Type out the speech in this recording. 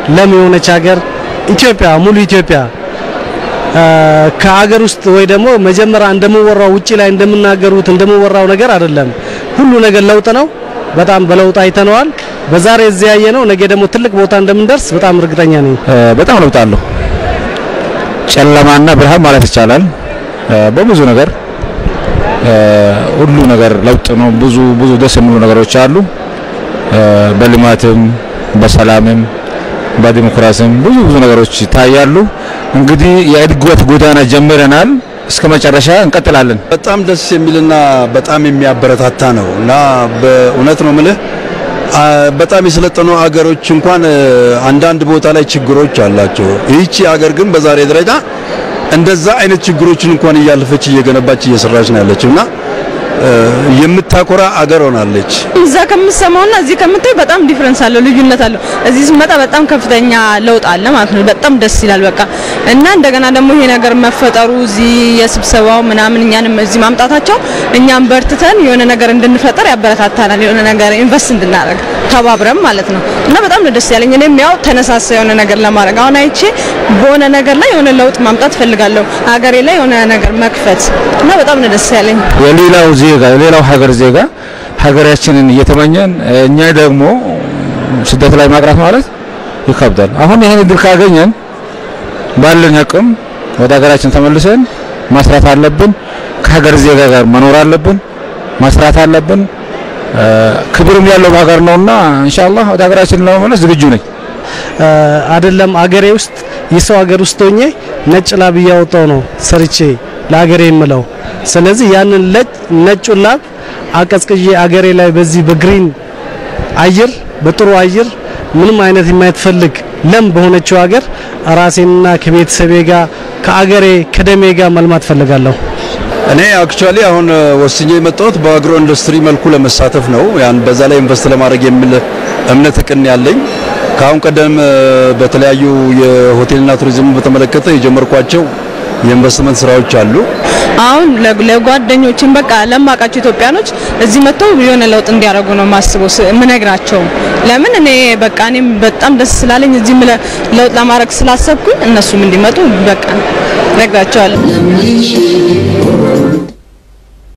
ለም የሆነች ሀገር ኢትዮጵያ ሙሉ ኢትዮጵያ ከሀገር ውስጥ ወይ ደግሞ መጀመሪያ እንደምወራው ውጪ ላይ እንደምናገሩት እንደምወራው ነገር አይደለም። ሁሉ ነገር ለውጥ ነው። በጣም በለውጥ አይተነዋል። በዛሬ እዚህ ያየ ነው። ነገ ደግሞ ትልቅ ቦታ እንደምንደርስ በጣም እርግጠኛ ነኝ። በጣም ለውጥ አለው። ጨለማና ብርሃን ማለት ይቻላል። በብዙ ነገር ሁሉ ነገር ለውጥ ነው። ብዙ ብዙ ደስ የሚሉ ነገሮች አሉ። በልማትም በሰላምም በዲሞክራሲም ብዙ ብዙ ነገሮች ይታያሉ። እንግዲህ የእድገት ጎዳና ጀምረናል። እስከ መጨረሻ እንቀጥላለን። በጣም ደስ የሚልና በጣም የሚያበረታታ ነው እና በእውነት ነው ምልህ በጣም የሰለጠኑ አገሮች እንኳን አንዳንድ ቦታ ላይ ችግሮች አላቸው። ይህቺ አገር ግን በዛሬ ደረጃ እንደዛ አይነት ችግሮችን እንኳን እያለፈች እየገነባች እየሰራች ነው ያለችው እና የምታኮራ አገር ሆናለች። እዛ ከምሰማውና እዚህ ከምታይ በጣም ዲፍረንስ አለው፣ ልዩነት አለው። እዚህ ስመጣ በጣም ከፍተኛ ለውጥ አለ ማለት ነው። በጣም ደስ ይላል በቃ እና እንደገና ደግሞ ይሄ ነገር መፈጠሩ እዚህ የስብሰባው ምናምን እኛንም እዚህ ማምጣታቸው እኛም በርትተን የሆነ ነገር እንድንፈጠር ያበረታታናል። የሆነ ነገር ኢንቨስት እንድናደርግ ተባብረን ማለት ነው እና በጣም ነው ደስ ያለኝ። እኔም ያው ተነሳሳ የሆነ ነገር ለማድረግ አሁን አይቼ በሆነ ነገር ላይ የሆነ ለውጥ ማምጣት ፈልጋለሁ፣ ሀገሬ ላይ የሆነ ነገር መክፈት እና በጣም ነው ደስ ያለኝ። የሌላው ዜጋ የሌላው ሀገር ዜጋ ሀገራችንን እየተመኘን እኛ ደግሞ ስደት ላይ ማቅራት ማለት ይከብዳል። አሁን ይሄን እድል ካገኘን ባለን አቅም ወደ ሀገራችን ተመልሰን ማስራት አለብን። ከሀገር ዜጋ ጋር መኖር አለብን፣ መስራት አለብን። ክብርም ያለው ሀገር ነውና ኢንሻአላህ ወደ ሀገራችን ለመመለስ ዝግጁ ነኝ። አይደለም አገሬ ውስጥ የሰው ሀገር ውስጥ ሆኜ ነጭ ላብ እያወጣው ነው ሰርቼ ለሀገሬ የምለው። ስለዚህ ያንን ነጩን ላብ አቀዝቅዤ አገሬ ላይ በዚህ በግሪን አየር በጥሩ አየር ምንም አይነት የማይትፈልግ ለም በሆነችው ሀገር ራሴንና ከቤተሰቤ ጋር ከአገሬ ከደሜ ጋር መልማት ፈልጋለሁ። እኔ አክቹአሊ አሁን ወስኜ የመጣሁት በአግሮ ኢንዱስትሪ መልኩ ለመሳተፍ ነው። ያን በዛ ላይ ኢንቨስት ለማድረግ የሚል እምነት እቅን ያለኝ ከአሁን ቀደም በተለያዩ የሆቴልና ቱሪዝም በተመለከተ የጀመርኳቸው የኢንቨስትመንት ስራዎች አሉ። አሁን ለጓደኞችን በቃ ለማውቃቸው ኢትዮጵያኖች እዚህ መጥተው የሆነ ለውጥ እንዲያደርጉ ነው ማስበው ምነግራቸው። ለምን እኔ በቃ እኔም በጣም ደስ ስላለኝ እዚህ ለውጥ ለማድረግ ስላሰብኩኝ እነሱም እንዲመጡ በቃ ነግራቸዋለሁ።